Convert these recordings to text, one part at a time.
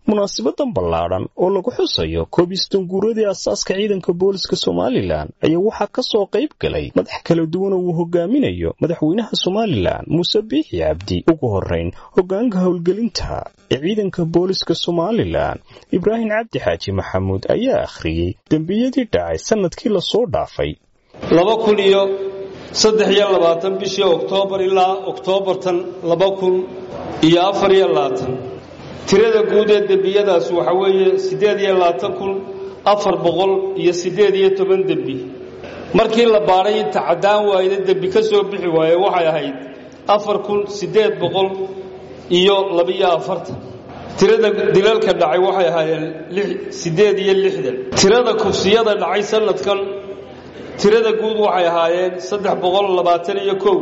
munaasabadan ballaadhan oo lagu xusayo koobistan guuradii asaaska ciidanka booliska somalilan ayaa waxaa ka soo qayb galay madax kala duwan oo uu hogaaminayo madaxweynaha somalilan muuse biixi cabdi ugu horrayn hoggaanka howlgelinta ee ciidanka booliska somalilan ibraahim cabdi xaaji maxamuud ayaa akhriyey dembiyadii dhacay sannadkii lasoo dhaafay laba kun iyo saddex iyo labaatan bishii oktoobar ilaa oktoobartan laba kun iyo afar iyo labaatan tirada guud ee dembiyadaas waxa weeye siddeed iyo labaatan kun afar boqol iyo siddeed iyo toban dembi markii la baadhay inta caddaan waayda dembi ka soo bixi waaye waxay ahayd afar kun siddeed boqol iyo labiyo afartan tirada dilalka dhacay waxay ahaayeen siddeed iyo lixdan tirada kufsiyada dhacay sanadkan tirada guud waxay ahaayeen saddex boqol labaatan iyo kow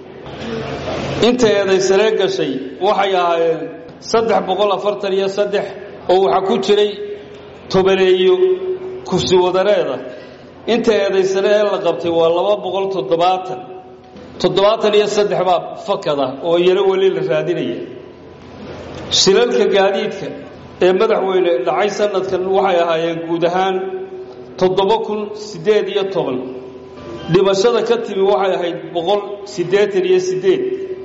inta eedaysanee gashay waxay ahaayeen saddex boqol afartan iyo saddex oo waxaa ku jiray tobaneeyo kufsi wadareeda inta eedaysane ee la qabtay waa laba boqol toddobaatan toddobaatan iyo saddex baa fakada oo iyana weli la raadinaya shilalka gaadiidka ee madaxweyne dhacay sanadkan waxay ahaayeen guud ahaan toddoba kun siddeed iyo toban dhimashada ka timi waxay ahayd boqol siddeetan iyo siddeed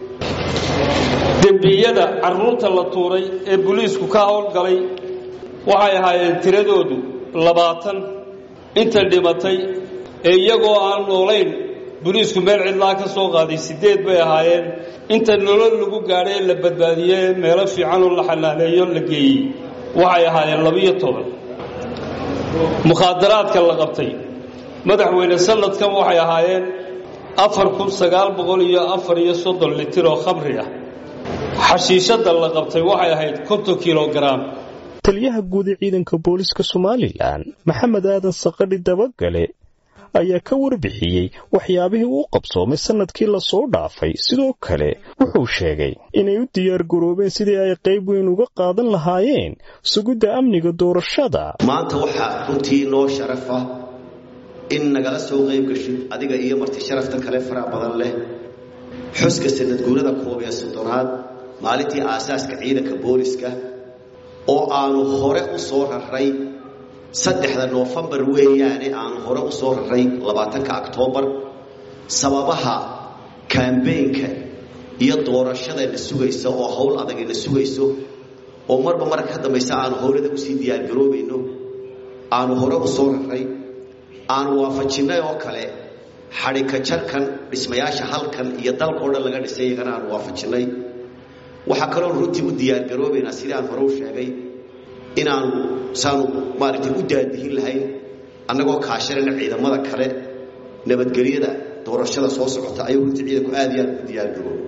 dembiyada carruurta la tuuray ee booliisku ka howlgalay waxay ahaayeen tiradoodu labaatan inta dhimatay ee iyagoo aan noolayn booliisku meel cidlaa ka soo qaaday siddeed bay ahaayeen inta nolol lagu gaadhay ee la badbaadiyey ee meelo fiicanoo la xanaaneeyo la geeyey waxay ahaayeen labiyo toban mukhaadaraadka la qabtay madaxweyne sanadkan waxay ahaayeen afar kun sagaal boqol iyo afar iyo soddon litir oo khamri ah xashiishadda la qabtay waxay ahayd konton kilogaram taliyaha guud ee ciidanka booliska somalilan maxamed aadan saqadhi dabagale ayaa ka warbixiyey waxyaabihii uu qabsoomay sannadkii lasoo dhaafay sidoo kale wuxuu sheegay inay u diyaar garoobeen sidii ay qayb weyn uga qaadan lahaayeen sugidda amniga doorashada maanta waxaa runtii noo sharaf ah in nagala soo qayb gashid adiga iyo marti sharafta kale faraha badan leh xuska sanadguurada koob iyo soddonaad maalintii aasaaska ciidanka booliska oo aanu hore u soo raray saddexda noofembar weeyaane aanu hore u soo raray labaatanka oktoobar sababaha kambeynka iyo doorashada na sugaysa oo howl adag na sugayso oo marba marka ka dambaysa aanu howlada usii diyaargaroobayno aanu hore u soo raray aanu waafajinnay oo kale xadhika jarkan dhismayaasha halkan iyo dalkao dhan laga dhisay iyagana aanu waafajinnay waxaa kaloon runtii u diyaargaroobaynaa sidii aan hore u sheegay inaanu saanu maaragtay u daadihin lahayn annagoo kaashanayna ciidamada kale nabadgelyada doorashada soo socota ayuu runtii ciidanku aad iyo aad u diyaargarooba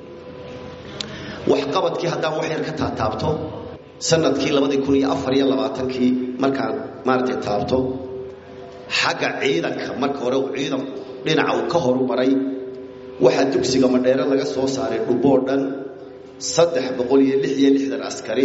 waxqabadkii haddaan wax yar ka taataabto sanadkii labadii kun iyo afar iyo labaatankii markaan maaragtay taabto xagga ciidanka marka hore uu ciidanku dhinaca uu ka horumaray waxaa dugsiga madheere laga soo saaray dhuboo dhan saddex boqol iyo lix iyo lixdan askari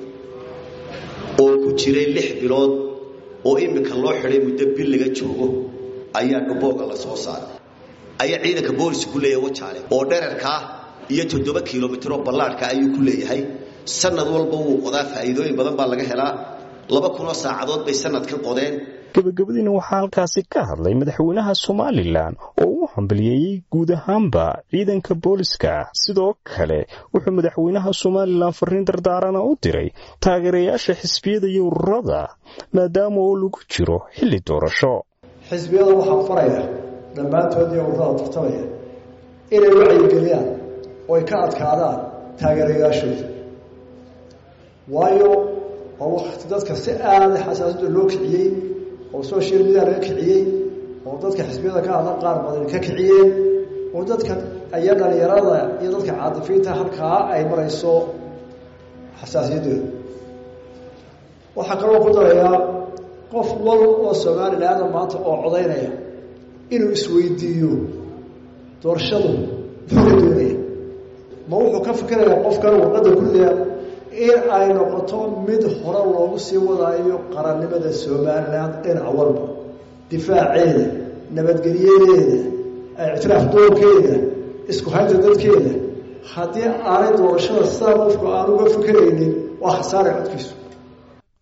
oo ku jiray lix bilood oo iminka loo xidhay muddo bil laga joogo ayaa dhubooga la soo saaray ayaa ciidanka booliska ku leeyahay wajaale oo dherarkaa iyo toddoba kilomitiroo ballaadhka ayuu ku leeyahay sanad walba wuu qodaa faa'iidooyin badan baa laga helaa laba kunoo saacadood bay sanadka qodeen gabagabadiina waxaa halkaasi ka hadlay madaxweynaha somalilan oo u hambaliyeeyey guud ahaanba ciidanka booliska sidoo kale wuxuu madaxweynaha somalilan fariin dardaarana u diray taageerayaasha xisbiyada iyo ururada maadaama oo lagu jiro xilli doorasho xisbiyada waxaa faraya dhammaantood iyo ururada tartamaya inay wacyigeliyaan oo ay ka adkaadaan taageerayaashooda waayo waa wakti dadka si aada xasaasada loo kiciyey oo social media laga kiciyey oo dadka xisbiyada ka hadla qaar badan ka kiciyeen oo dadka iyo dhalinyarada iyo dadka caadifiinta halkaa ay marayso xasaasiyaddooda waxaa kaloo ku darayaa qof wal oo somalilaada maanta oo codaynaya inuu isweydiiyo doorashadu muxuu ka doonaya ma wuxuu ka fikirayaa qofkan warqadda guddiga in ay noqoto mid hore loogu sii wadaayo qarannimada somalilan dhinaca walba difaaceeda nabadgelyadeeda ictiraaf doorkeeda isku haynta dadkeeda haddii aanay doorashada sidaa qofku aan uga fikeraynin waa khasaare codkiisu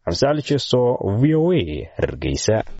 xamse cali jeeso v o a hargeysa